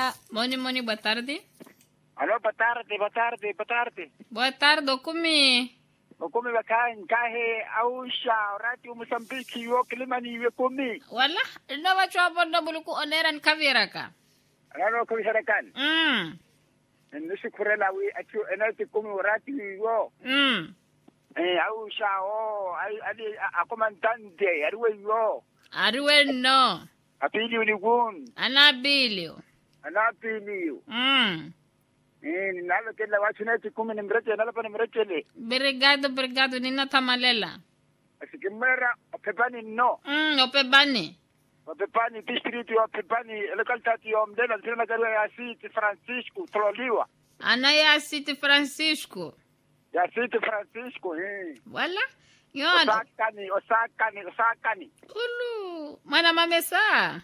Olá, Moni Moni, boa tarde. Alô, boa tarde, boa tarde, boa tarde. Boa tarde, Okumi. Ukumi wakai nkahe ausha orati Mozambique yo kilimani we kumi. Wala, ina wachwa bondo buluku oneran kaviraka. Rano kumi sarakan. Mm, Nusu kurela wi achu enati kumi orati yo. mm. Eh ausha o ai ali akomandante ariwe yo. Ariwe no, Apili unigun. anabilio. Anapili yo. Mm. Eh nalo kela wachu neti kumi ni mreche nalo pa ni mrechele. Obrigado, obrigado, nina tamalela. Asikimera opepani no. Mm, opebani. Opepani district yo opepani locality yo mdela zina garwa ya City Francisco Troliwa. Anaya City Francisco. Ya City Francisco eh. Wala, yon. Osakani, Osakani, Osakani. Ulu, mwana mamesa.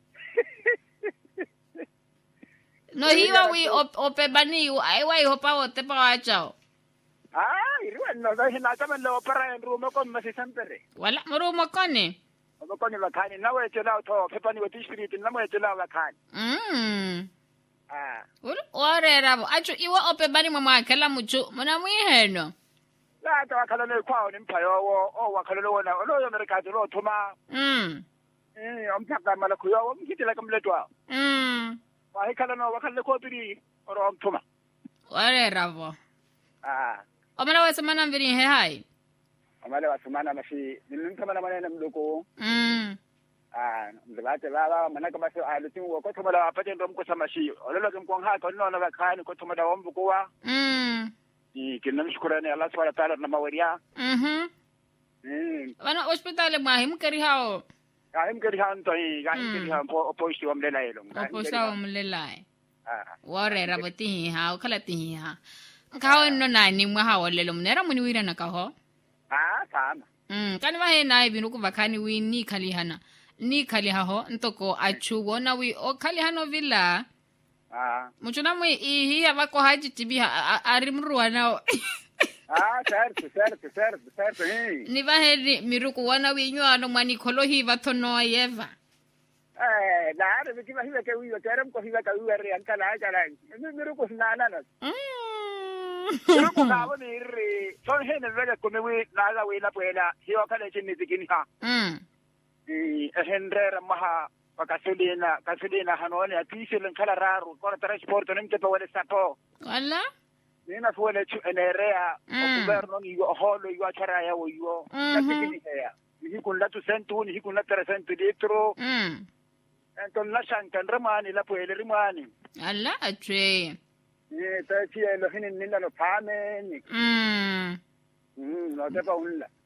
No hiwa wi op, opebani, aiwa ihopa wote pa wachao. Ah, iriwa no da hina kama lo para en rumo con masi sempere. Wala, murumo kone. Omo con la kani na we tela to pepani wa district na we tela la kani. Mm. Ah. Ulu, orera bo. Acho iwa opebani mama kala muchu. Muna mwiheno. La ta wakala le kwao ni mpayo wo o wakala lo na lo yo merkati lo tuma. Mm. Eh, omtaka mala kuyo wo mkitela kamletwa. Mm. Wa hikala no wakala ko biri oro omtuma. Orera bo. Ah. Omana wese mana mviri he hai. Amale wasumana mashi nilimtama na manene mdoko. Mm. Ah, mzabate baba manaka basi alutin wo ko tuma da paten rom ko samashi. Ololo kim kon ha ko no na kani ko tuma da wombu ko wa. Mm. ni kinamshukurani Allah subhanahu wa ta'ala na mawaria Mhm. mm Wana hospitali mwahi mkari hao. ahim kari han to yi ga Mm. kari han po po ishi wamle na yelo Opo sawa mlelai. ah Orera bo tihi ha. Kala tihi ha. Nkaho no na ni mwa ha olelo mnera muni wira na kaho. ah sama Mm, kani wa he na ibinu kuva kani wi ni kali hana. Ni kali haho ntoko achu wona wi o kali hano villa. ah Muchuna mwi ihi abako haji tibi ha arimruwa nao. ah certo certo certo certo eh ni va heri miruku wana wi nywano mwani kolo hi va tono yeva. eh na are biki ba hiwa ke wiwa kerem ko hiwa ka wiwa re an kala kala mi miru ko na na na miru ko ka wo ni re son he ne vega ko me wi na ga wi la puela hiwa kala chini zikini ha Mm. eh henrera maha pakasulina kasulina hanone atisilin kala raru ko transport nim te wala sapo Wala? nina fuele chu enerea o Mm. governo ni yo holo yo achara ya wo yo Mhm. natikini ya ni kun la tu sentu ni kun la tre sentu litro Mm. enton la shankan ramani la puele rimani Ala atwe. ni ta chi lo hinin nina lo pame ni Mm. mm no te pa unla